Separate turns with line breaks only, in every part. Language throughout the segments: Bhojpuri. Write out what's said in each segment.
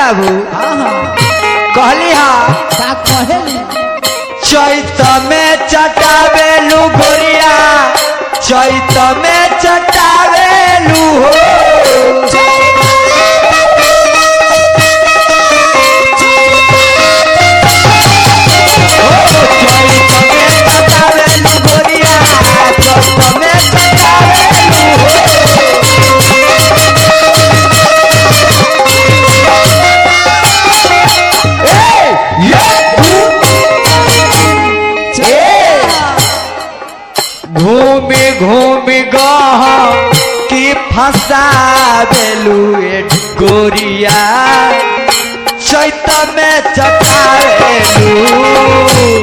बाबू
हाँ हाँ
कहली हा
का कहेली
चैत में चटावेलू गोरिया चैत में चटावेलू हो चैत में चटावेलू गोरिया चैत में चटावेलू हो ए, ये घूमि घूमि गह कि फसावेलू ए गोरिया चैत में चटावेलू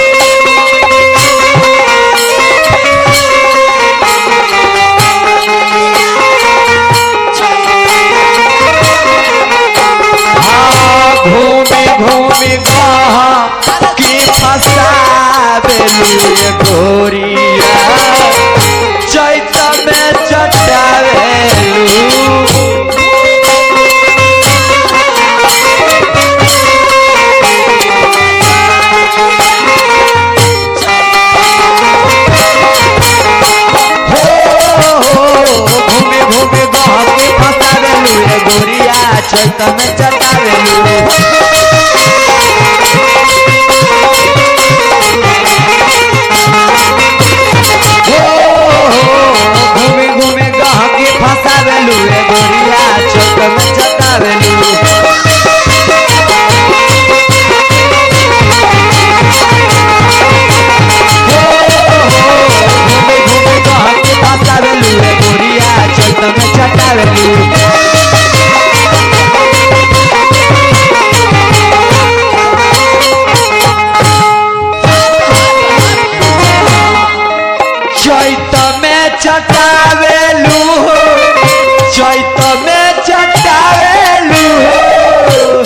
हाँ, घूमि घूमि गह कि फसावेलू ए गोरिया चैत में चटावेलू घूमे घूमे गहके फसावेलू रे गोरिया चैत में चटावेलू घूमे घूमे गहके फसावेलू रे गोरिया चैत में चटावेलू घूमे घूमे गहके फसावेलू रे गोरिया चैत में चटावेलू चैत में चटावेलू हो चैत में चटावेलू हो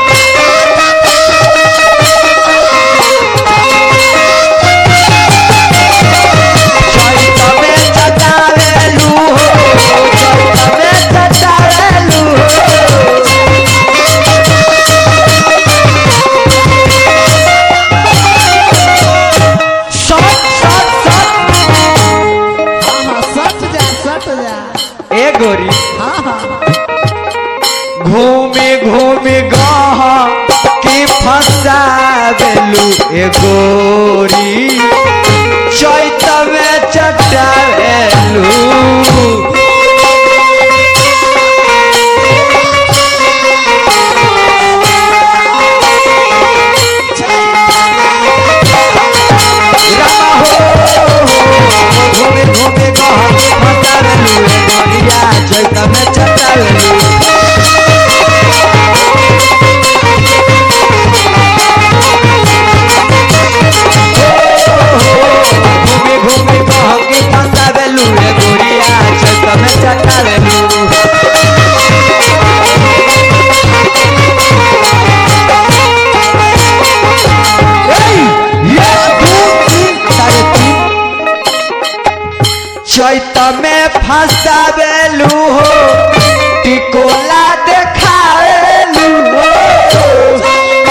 चैत में चटावेलू हो चैत में चटावेलू हो सट सट सट
हाँ हाँ सट जा सट जा
ए गोरी
हाँ हाँ
घूमे घूमे गह कि फसावेलू ए गोरी चैत में चटावेलू रामा हो घूमे घूमे गह कि फसावेलू ए गोरिया चैत में चटावेलू घूमे घूमे कहके फसावेलू रे गोरिया चैत में चटावेलू चैत में फसावेलू हो टिकोला देखावेलू हो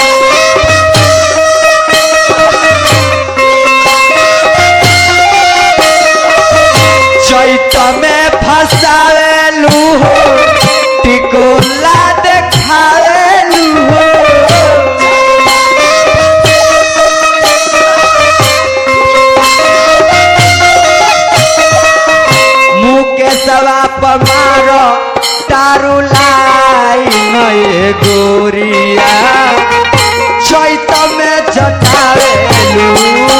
चैत में फसावेलू हो टिकोला देखावेलू हो मुँह के सवा पर मारो तारू लाई नए गोरिया चैत में चटावेलू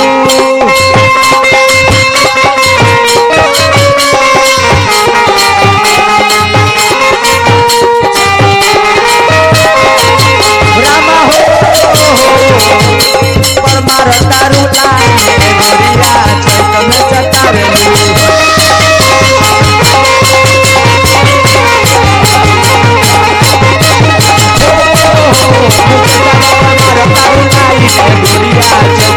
रामा हो पर मार तारू लाई गोरिया चैत में चटावेलू मार तारू लाई गोरिया चैत